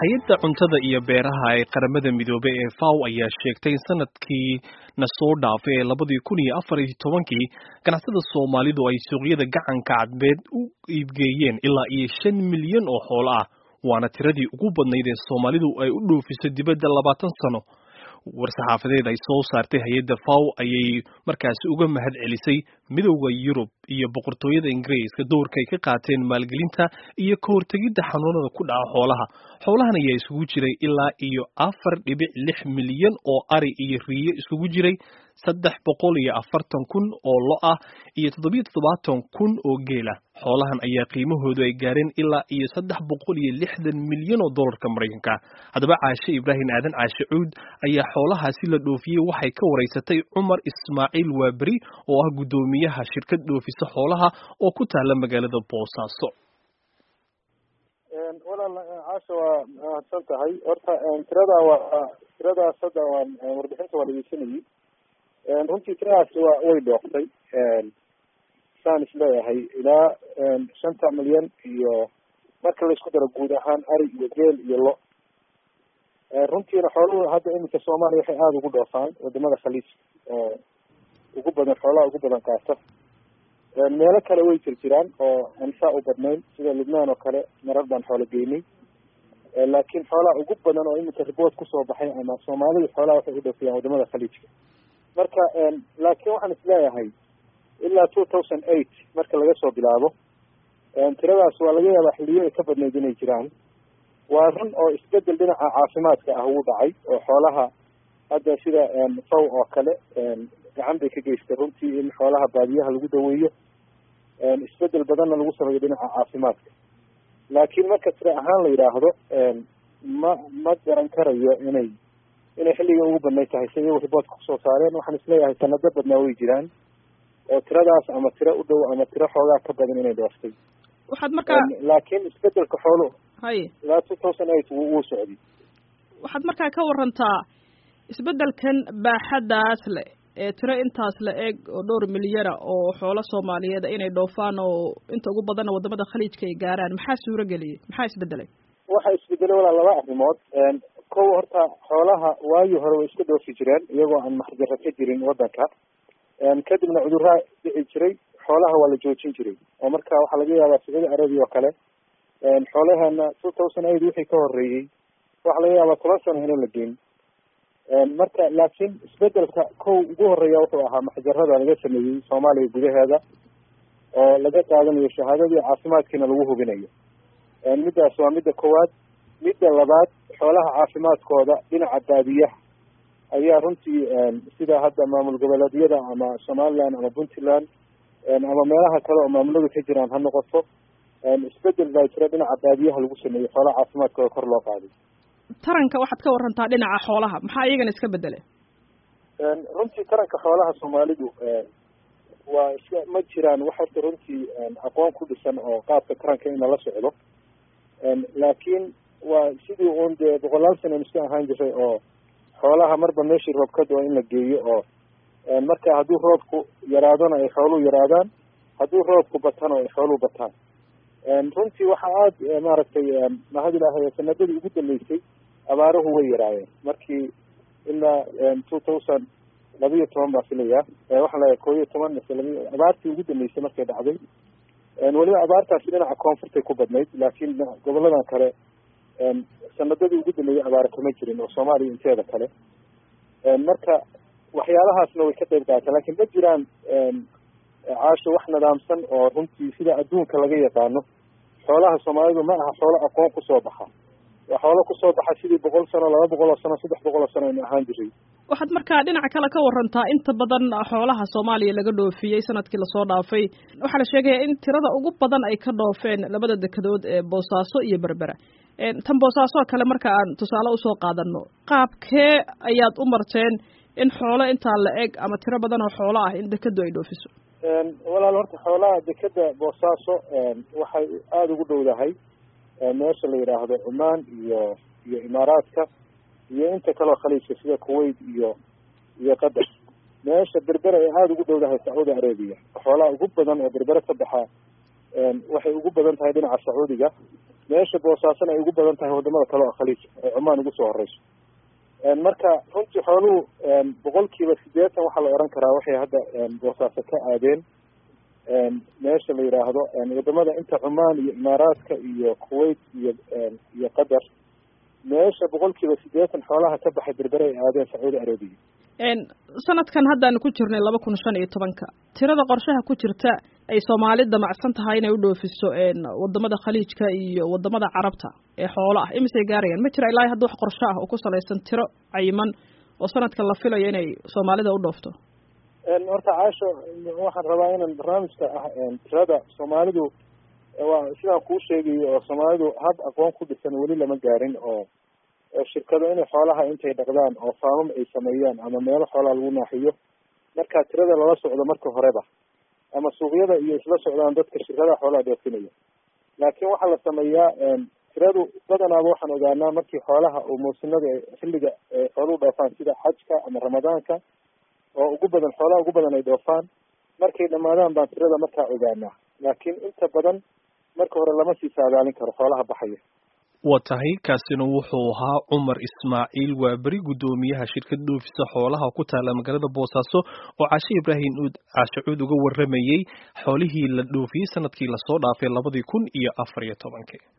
hay-adda cuntada iyo beeraha ee qaramada midoobey ee faw ayaa sheegtay in sanadkii na soo dhaafay ee labadii kun iyo afar iyo tobankii ganacsada soomaalidu ay suuqyada gacanka cadbeed u iibgeeyeen ilaa iyo shan milyan oo xoolo ah waana tiradii ugu badnayd ee soomaalidu ay u dhoofiso dibadda labaatan sano war-saxaafadeed ay soo saartay hay-adda faw ayay markaasi uga mahad celisay midowda yurub iyo boqortooyada ingiriiska doorka ay ka qaateen maalgelinta iyo ka hortegidda xanuunada ku dhaca xoolaha xoolahan ayaa isugu jiray ilaa iyo afar dhibic lix milyan oo ari iyo riyo isugu jiray saddex boqol iyo afartan kun oo lo ah iyo toddobiyo toddobaatan kun oo geela xoolahan ayaa qiimahoodu ay gaareen ilaa iyo saddex boqol iyo lixdan milyan oo dollarka maraykanka haddaba caashe ibraahim aadan caashe cuud ayaa xoolahaasi la dhoofiyey waxay ka waraysatay cumar ismaaciil waaberi oo ah guddoomiyaha shirkad dhoofisa xoolaha oo ku taala magaalada boosaaso walaal caasha waa mahadsan tahay horta tirada waa tiradaas hadda waan warbixinta waa dhegeysanayay runtii tiradaasi waa way dhooqtay saan isleeyahay ilaa shanta milyan iyo marka la isku daro guud ahaan ari iyo geel iyo lo runtiina xooluhu hadda iminka soomaaliya waxay aada ugu dhoofaan wadamada khaliijka oo ugu badan xoolaha ugu badan qaata meelo kale way jir jiraan oo aan saa u badnayn sida lubnaan oo kale marar baan xoolo geynay laakiin xoolaha ugu badan oo iminka riboort kusoo baxay ama soomaalidu xoolaha waxay u dhoofiyaan wadamada khaliijka marka laakiin waxaan isleeyahay ilaa two thousand eight marka laga soo bilaabo tiradaas waa laga yaabaa xiliyo ay ka badnayd inay jiraan waa run oo isbedel dhinaca caafimaadka ah uu dhacay oo xoolaha hadda sida faw oo kale gacan bay ka geystay runtii in xoolaha baadiyaha lagu daweeyo isbedel badanna lagu sameeyo dhinaca caafimaadka laakiin marka tira ahaan la yidhaahdo ma ma garan karayo inay inay xilliga ugu badnay tahay si iyagu riboortka kusoo saareen waxaan isleeyahay sanado badnaa way jiraan oo tiradaas ama tiro u dhow ama tiro xoogaa ka badan inay dhooftay waxaad markaa laakiin isbedelka xoolo haye ilaa two thousand eight wuu wuu socday waxaad markaa ka warantaa isbeddelkan baaxaddaas le ee tiro intaas la eg oo dhowr milyana oo xoolo soomaaliyeed inay dhoofaan oo inta ugu badanna wadamada khaliijka ay gaaraan maxaa suuro geliyey maxaa isbedelay waxa isbedelay walaa laba arrimood kow horta xoolaha waagii hore way iska dhoofi jireen iyagoo aan maxjaro ka jirin wadanka kadibna cudurraa dhici jiray xoolaha waa la joojin jiray oo marka waxaa laga yaabaa sacuudi arabia oo kale xoolaheena two thousand eight wixii ka horeeyey waxaa laga yaabaa toban sano inaan la geyn marka laakiin isbedelka kow ugu horeeya wuxuu ahaa maxjarada laga sameeyey soomaaliya gudaheeda oo laga qaadanayo shahaadadii caafimaadkiina lagu hubinayo middaas waa midda koowaad midda labaad xoolaha caafimaadkooda dhinaca baadiyaha ayaa runtii sida hadda maamul goboleedyada ama somaliland ama puntland ama meelaha kale oo maamuladu ka jiraan ha noqoto isbedel baa jira dhinaca baadiyaha lagu sameeyey xoolaha caafimaadkooda kor loo qaaday taranka waxaad ka warantaa dhinaca xoolaha maxaa iyagana iska bedelay runtii taranka xoolaha soomaalidu waa iska ma jiraan wax horta runtii aqoon ku dhisan oo qaabka taranka in lala socdo laakiin waa sidii uun dee boqolaal sana iska ahaan jiray oo xoolaha marba meeshii roob ka doo in la geeyo oo marka hadduu roobku yaraadona ay xooluhu yaraadaan hadduu roobku batano ay xooluhu bataan runtii waxaa aada maaragtay mahad ilaahay sanadadii ugu dambeysay abaaruhu way yaraayeen markii ilaa two thousand labiyo toban baa filaya waxaan leeyahay koo iyo toban mise labi abaartii ugu dambeysay markay dhacday weliba abaartaasi dhinaca koonfurtay ku badnayd laakiin goboladan kale sanadadii ugu dambeeyay abaara kama jirin oo soomaaliya inteeda kale marka waxyaalahaasna way ka qayb qaata lakin ma jiraan caasho wax nidaamsan oo runtii sida adduunka laga yaqaano xoolaha soomaalidu ma aha xoolo aqoon kusoo baxa waa xoolo kusoo baxa sidii boqol sano laba boqol oo sano saddex boqol oo sano aynu ahaan jiray waxaad markaa dhinaca kale ka warantaa inta badan xoolaha soomaaliya laga dhoofiyey sanadkii lasoo dhaafay waxaa la sheegaya in tirada ugu badan ay ka dhoofeen labada dekedood ee boosaaso iyo berbera tan boosaaso kale marka aan tusaale usoo qaadano qaabkee ayaad u marteen in xoolo intaa la eg ama tiro badan oo xoolo ah in dekedu ay dhoofiso walaal horta xoolaha dekeda boosaaso waxay aada ugu dhowdahay meesha la yidhaahdo cumaan iyo iyo imaaraadka iyo inta kaleo khaliijka sida kuwait iyo iyo qatar meesha berbera ay aada ugu dhowdahay sacuudi arabia xoolaha ugu badan oo berbere ka baxa waxay ugu badan tahay dhinaca sacuudiga meesha boosaasona ay ugu badan tahay wadamada kale oo khaliij ay cumaan ugu soo horeyso marka runtii xooluhu boqolkiiba siddeetan waxaa la oran karaa waxay hadda boosaaso ka aadeen meesha la yidhaahdo wadamada inta cumaan iyo imaaraadka iyo kuwait iyo iyo qatar meesha boqolkiiba siddeetan xoolaha ka baxay berbere ay aadeen sacuudi arabiya sanadkan haddaanu ku jirnay laba kun shan iyo tobanka tirada qorshaha ku jirta ay soomaali damacsan tahay inay u dhoofiso wadamada khaliijka iyo wadamada carabta ee xoolo ah imisay gaarayaan ma jira ilaa hadda wax qorsho ah oo ku salaysan tiro cayiman oo sanadkan la filayo inay soomaalida u dhoofto horta caasho waxaan rabaa inaan barnaamijka ah tirada soomaalidu waa sidaan kuu sheegayo oo soomaalidu hab aqoon ku dhisan weli lama gaarin oo shirkado inay xoolaha intay dhaqdaan oo faamam ay sameeyaan ama meelo xoolaha lagu naaxiyo markaa tirada lala socdo marka horeba ama suuqyada iyo isla socdaan dadka shirkadaha xoolaha dhoofinaya laakiin waxaa la sameeyaa tiradu badanaaba waxaan ogaanaa markii xoolaha oo muusinada xilliga xooluhu dhoofaan sida xajka ama ramadaanka oo ugu badan xoolaha ugu badan ay dhoofaan markay dhamaadaan baan tirada markaa ogaanaa laakiin inta badan marka hore lama sii saadaalin karo xoolaha baxaya waa tahay kaasina wuxuu ahaa cumar ismaaciil waa beri guddoomiyaha shirkad dhoofisa xoolaha ku taala magaalada boosaaso oo caashe ibraahim uud caashacuud uga waramayey xoolihii la dhoofiyey sanadkii lasoo dhaafay labadii kun iyo afar iyo tobankii